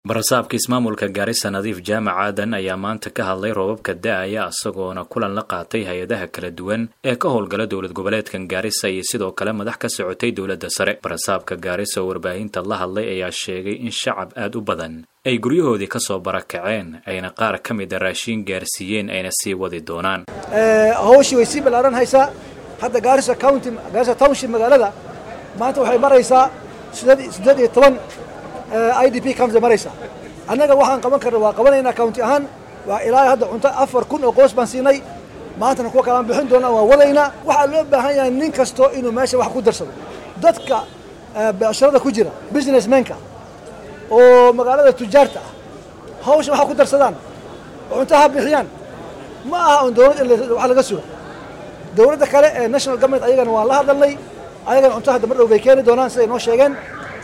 barasaabka ismaamulka gaarisa nadiif jaamac aadan ayaa maanta ka hadlay roobabka da-aya isagoona kulan la qaatay hay-adaha kala duwan ee ka howlgala dowlad goboleedkan gaarisa iyo sidoo kale madax ka socotay dowladda sare barasaabka gaarisa oo warbaahinta la hadlay ayaa sheegay in shacab aad u badan ay guryahoodii kasoo barakaceen ayna qaar ka mida raashiin gaarsiiyeen ayna sii wadi doonaan hawshii way sii ballaaran haysaa hadda gaarisa county gaarisa township magaalada maanta waxay maraysaa siddeed iyo toban i d p county maraysaa annaga waxaan qaban karna waa qabanaynaa county ahaan waa ilaa hadda cunto afar kun oo qoys baan siinay maantana kuwa kalaan bixin doonaa waa wadaynaa waxaa loo baahan yahay nin kasto inuu meesha wax ku darsado dadka becsharada ku jira businessmenka oo magaalada tujaarta ah hawsha waxa ku darsadaan oo cunto ha bixiyaan ma aha on dowlad in wax laga suga dowladda kale ee national government ayagana waan la hadalnay ayagana cunto hadda mar dhow bay keeni doonaan siday noo sheegeen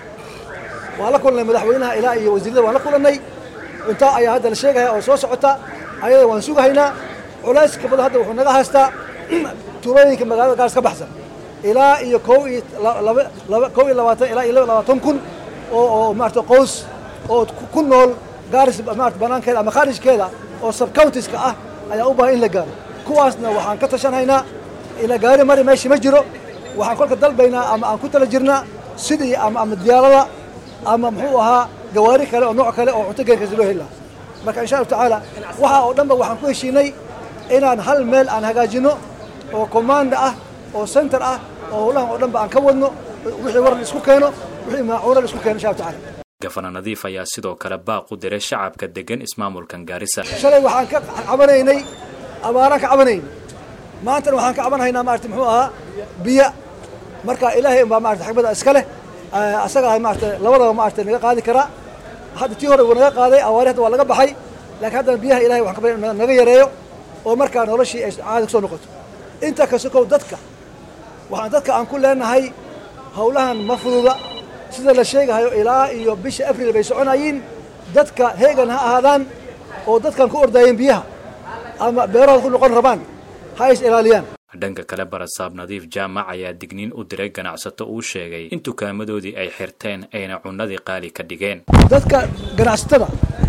waan la kulannay madaxweynaha ilaa iyo wasiirada waan la kulannay cunto ayaa hadda la sheegaya oo soo socota ayada waan sugahaynaa culayska badan hadda wuxuu naga haystaa tuulooyinka magaalada gaars ka baxsan ilaa iyo kow iyo laba kow iyo labaatan ilaa iyo laba labaatan kun oo oo maarata qoys oo ku nool gaaris maarata banaankeeda ama khaarijkeeda oo subcountiska ah ayaa u baahan in la gaaro kuwaasna waxaan ka tashanhaynaa ila gaari mari meesha ma jiro waxaan kolka dalbaynaa ama aan ku tala jirnaa sidii ama ama diyaarada ama muxuu ahaa gawaari kale oo nooc kale oo cunto geenkaasi loo heli lahaa marka insha allahu tacaala waxaa oo dhanba waxaan ku heshiinay inaan hal meel aan hagaajino oo commanda ah oo center ah oo howlahan oo dhanba aan ka wadno wixii waran isku keeno wixii maacuuna la isku keeno insha allahu tacaala gafana nadiif ayaa sidoo kale baaq u diray shacabka degan ismaamulkan gaarisa shalay waxaan ka cabanaynay abaaraan ka cabanaynay maantana waxaan ka cabanhaynaa maarata muxuu ahaa biyo marka ilaahay unbaa maarata xikmada iska leh asagaa maarata labadaba maarata naga qaadi karaa hadda tii hore wuu naga qaaday awaari hadda waa laga baxay laakiin haddana biyaha ilahay waxaan ka bari naga yareeyo oo markaa noloshii ay caadi kusoo noqoto intaa ka sokow dadka waxaan dadka aan ku leenahay howlahan ma fududa sida la sheegahayo ilaa iyo bisha abril bay soconayiin dadka heegan ha ahaadaan oo dadkan ku ordaayeen biyaha ama beerahooda ku noqon rabaan ha is ilaaliyaan dhanka kale barasaab nadiif jaamac ayaa digniin u diray ganacsato uu sheegay in dukaamadoodii ay xirteen ayna cunnadii qaali ka dhigeen dadka ganacsatada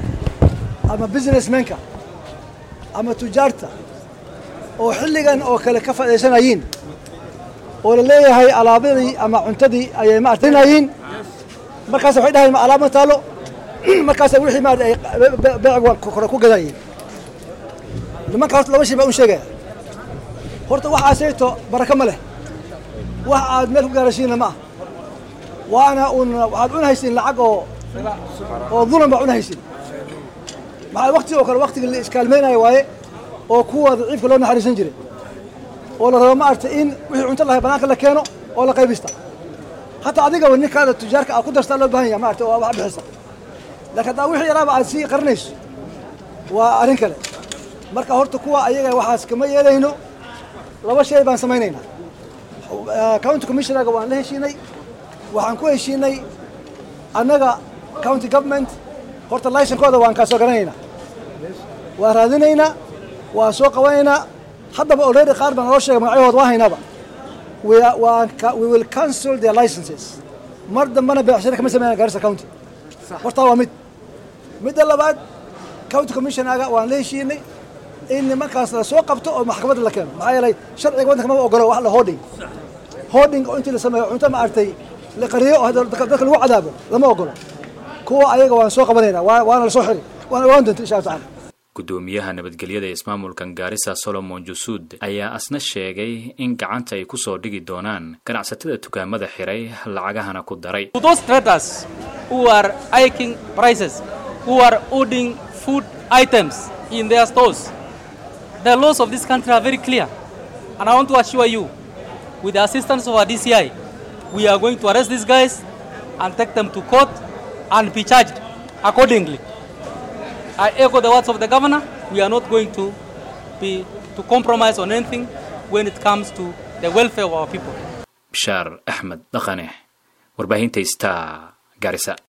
ama businessmenka ama tujaarta oo xilligan oo kale ka faa'idaysanayiin oo la leeyahay alaabadii ama cuntadii ayay ma artinayiin markaas waxay dhahayn ma alaab ma taalo markaas wixii maarata ay beecig kore ku gadayiin nimanka horta laba shay baa un sheegaya horta waxaasayto baraka ma leh wax aad meel ku gaarashiina ma ah waana un waxaad cunhaysiin lacag oo oo dulan baa cunhaysiin maxaa wakti oo kale waktigii la iskaalmaynayo waaye oo kuwa daciifka loo naxariisan jiray oo la rabo maarata in wixii cunto lahay banaanka la keeno oo la qaybista hataa adigaba ninkaada tujaarka aad ku darstaa loo baahan yaha maarata oo wax bixisa laakiin haddaa wixii yaraaba aad sii qarinayso waa arrin kale marka horta kuwa ayaga waxaas kama yeelayno laba shay baan samaynaynaa county commissionerga waan la heshiinay waxaan ku heshiinay annaga county government horta laysankooda waan kaa soo garanaynaa waan raadinaynaa waan soo qabanaynaa haddaba already qaar baan naloo sheegay magacyahooda waa haynaaba we will cancel their licenses mar dambana beecshare kama sameynaa garissa county hortaa waa mid midda labaad county commissionerga waan la heshiinay in nimankaas la soo qabto oo maxkamadda la keeno maxaa yeelay sharciga waddanka mama ogolo wax la hooding hooding oo intii la sameeyo cunto ma artay la qariyo oo dadka lagu cadaabo lama ogolo kuwa ayaga waan soo qabanaynaa waana la soo xiri waana ogaan doonta insha allah tacala gudoomiyaha nabadgelyada ee ismaamulkan gaarisa solomon jusuud ayaa asna sheegay in gacanta ay ku soo dhigi doonaan ganacsatada dukaamada xiray lacagahana ku daray those traders who are hiking prices who are ordering food items in their stores the laws of this country are very clear and i want to assure you with the assistance of our dci we are going to arrest these guys and take them to court and be charged accordingly I echo the words of the governor. We are not going to be to compromise on anything when it comes to the welfare of our people. bishaar axmed dhaqane warbaahinta star garisa